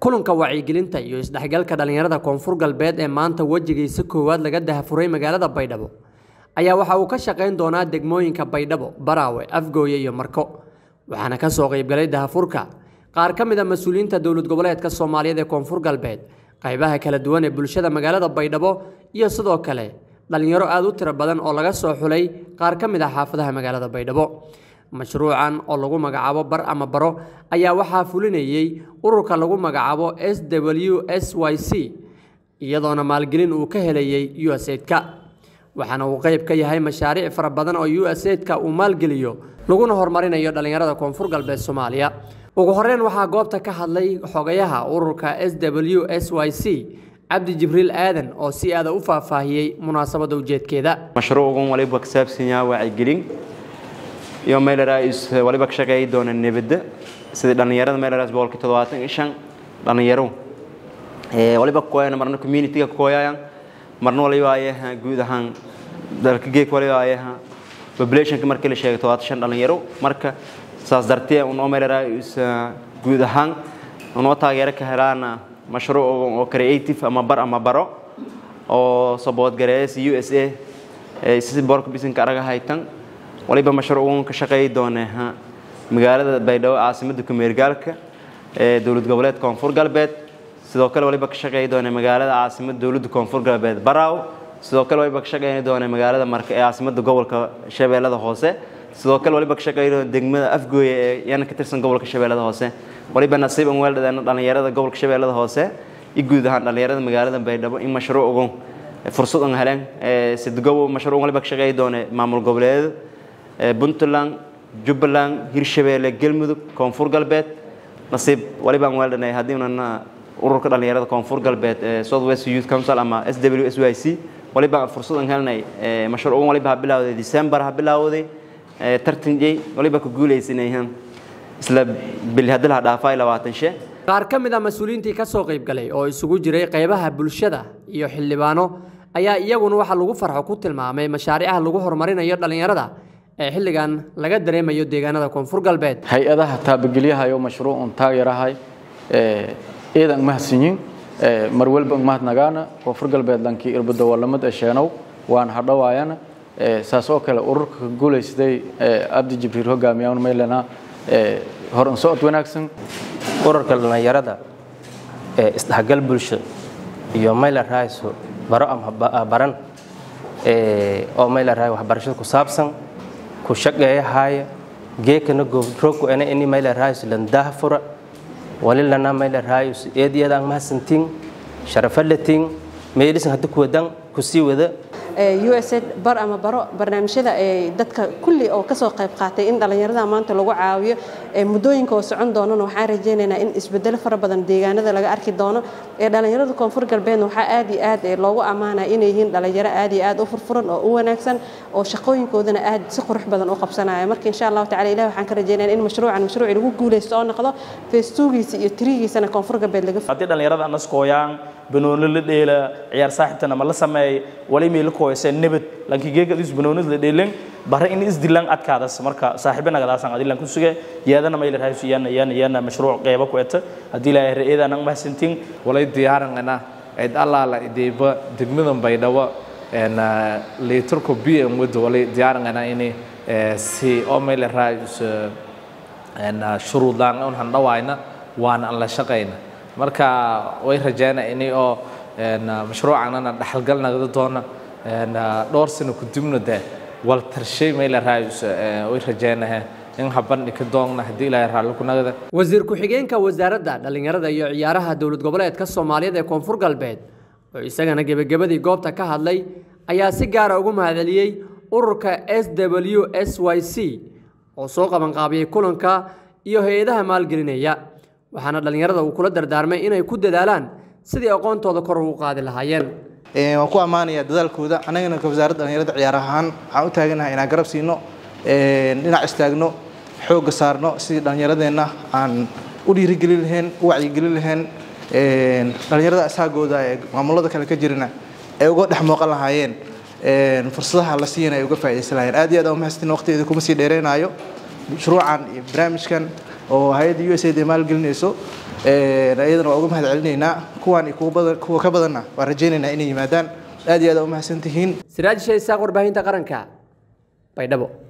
kulanka wacyigelinta iyo isdhexgalka dhallinyarada koonfur galbeed ee maanta wejigiisa koowaad laga dahafuray magaalada baydhabo ayaa waxa uu ka shaqayn doonaa degmooyinka baydhabo baraawe afgooye iyo marko waxaana ka soo qaybgalay dahafurka qaar ka mid a mas-uuliyiinta dowlad goboleedka soomaaliyeed ee koonfur galbeed qaybaha kala duwan ee bulshada magaalada baydhabo iyo sidoo kale dhallinyaro aada u tiro badan oo laga soo xulay qaar ka mid ah xaafadaha magaalada baydhabo mashruucan oo lagu magacaabo bar ama baro ayaa waxaa fulinayey ururka lagu magacaabo s w s y c iyadoona maalgelin uu ka helayey u s aidka waxaana uu qayb ka yahay mashaariic fara badan oo u s aidka uu maalgeliyo laguna horumarinayo dhallinyarada koonfur galbeed soomaaliya ugu horeyn waxaa goobta ka hadlay xogayaha ururka s w s y c cabdi jibriil aadan oo si aada u faahfaahiyey munaasabadda ujeedkeeda mashruucan waliba ka saabsan yahay wacyigelin iyo meelaraas waliba ka shaqeeyi doona nabadda sidii dhallinyarada meelaraas boqolkii toddobaatan iyo shan dhallinyaro waliba kooyana marna communityga kooyayaan marna waliba ayaha guud ahaan dalka geek waliba ayaha populationka markii la sheegay toddobaatan shan dhallinyaro marka saas dartee unoo meelaraas guud ahaan unoo taageero ka helaana mashruuc oo creative ama bar ama baro oo saboodgareeyas u s a si boorka bisinka araga haytan waliba mashruucan ka shaqeeyi doona magaalada baydhabo caasimadda kumeergaalka ee dowlad goboleed koonfur galbeed sidoo kale waliba ka shaqeeyi doona magaalada caasimadda dowladda koonfur galbeed baraaw sidoo kale waliba ka shaqeyn doona magaalada marka ee caasimadda gobolka shabeellada hoose sidoo kale waliba ka shaqeyn doona degmada afgooye ee yana ka tirsan gobolka shabeellada hoose waliba nasiib an weeldhadeena dhallinyarada gobolka shabeellada hoose iyo guud ahaan dhallinyarada magaalada baydhabo in mashruucgan fursad an heleen sidgobo mashruuc waliba ka shaqeeyi doona maamul goboleedyada puntland jubbaland hirshabeelle galmudug koonfur galbeed nasiib waliba aan weeldhanay haddiinan ururka dhallinyarada koonfur galbeed ee south west youth council ama s w s y c waliba fursad aan helnay mashruucan waliba ha bilawday december ha bilawday tartan jey waliba ku guulaysanayhan isla bil haddii la dhaafay labaatan she qaar ka mid a mas-uuliyiintii ka soo qaybgalay oo isugu jiray qaybaha bulshada iyo xildhibaano ayaa iyaguna waxaa lagu farxo ku tilmaamay mashaariicaha lagu horumarinayo dhallinyarada ee xilligan laga dareemayo deegaanada koonfur galbeed hay-adaha taabagelyahayo mashruucun taageerahay ciidan mahadsanyin mar walba mahadnagaana koonfur galbeed lankii irbada walamad esheenow waan hadhowaayana saas oo kale ururka ka guulaysaday abdi jibriil hogaamiyawn maylana horan socod wanaagsan ururka dhallinyarada ee isdhexgal bulsho iyo mayla raayso baro ama baran oo mayla raay waxbarashada ku saabsan ku shaqeeyahaaya geekana goobroogku ana ini mayla raayso landaha fura walilana mayla raayso eediyadaan mahadsantiin sharafalatiin meelisan hadda kuwadan kusii wada usaid bar ama baro barnaamijyada dadka kulli oo kasoo qayb qaatay in dhallinyarada maanta lagu caawiyo muddooyinka oo socon doonana waxaan rajaynaynaa in isbedelo fara badan deegaanada laga arki doono ee dhallinyarada koonfur galbeedna waxaa aad iyo aad loogu ammaanaya inay yihiin dhallinyaro aad iyo aad u furfuran oo u wanaagsan oo shaqooyinkoodana aad si qurux badan u qabsanaya marka insha allahu tacala ilahi waxaan ka rajaynaya in mashruucan mashruuci lagu guulaysto oo noqdo feestuugiisa iyo tirigiisana koonfur galbeed laga haddii dhallinyarada anaskooyaan banooni la dheela ciyaar saaxiibtana ma la sameey wali meel kooyse nabad lanki geega is banoonid la dheelen bare in is dilan adkaadas marka saaxiibana gadaasan adilan ku suge yaadana mayl rahaysu yana yana yana mashruuc qeyba ku eta hadii la reeyada nan mahsantin walay diyaarangana cid allaala ideeba degmadan baydhabo en liitarku bm wada walay diyaarangana ini si oo mayl rahaysu en shuruudaan un handhawaayna waana aan la shaqayna marka way rajaynaa ini oo mashruucanana dhaxalgal nagda doona dhowr sano kudibna de wal tarshay mayla raayus way rajaynaha in habandhi ka doonna haddii ilaahay raalli ku nagda wasiir ku-xigeenka wasaaradda dhallinyarada iyo ciyaaraha dowlad goboleedka soomaaliyeed ee koonfur galbeed oo isagana gebagabadii goobta ka hadlay ayaa si gaara ugu mahadceliyey ururka s w s y c oo soo qabanqaabiyey kulanka iyo hay-adaha maalgelinaya waxaana dhallinyarada uu kula dardaarmay inay ku dadaalaan sidii aqoontooda kor ugu qaadi lahaayeen waan ku ammaanayaa dadaalkooda annagana ka wasaaradda dhallinyarada ciyaar ahaan waxaan u taaganahay inaan garab siino dhinac istaagno xoogga saarno sidii dhallinyaradeenna aan u dhiirigelin lahayn u wacyigelin lahayn dhallinyarada asaagooda ee maamulada kale ka jirana ay uga dhex muuqan lahaayeen fursadaha la siiyana ay uga faa'iidaysan lahaayeen aad iyo aad aan umahadsantiin waqtigeeda kuma sii dheereynayo mashruucan iyo barnaamijkan oo hay-adda u s aid ay maalgelinayso iyadana waa uga mahad celinaynaa kuwaan iyo kuwa badan kuwa ka badanna waan rajaynaynaa inay yimaadaan aad iyo aad aa u mahadsantihiin siraaj shaysaaq warbaahinta qaranka baydhabo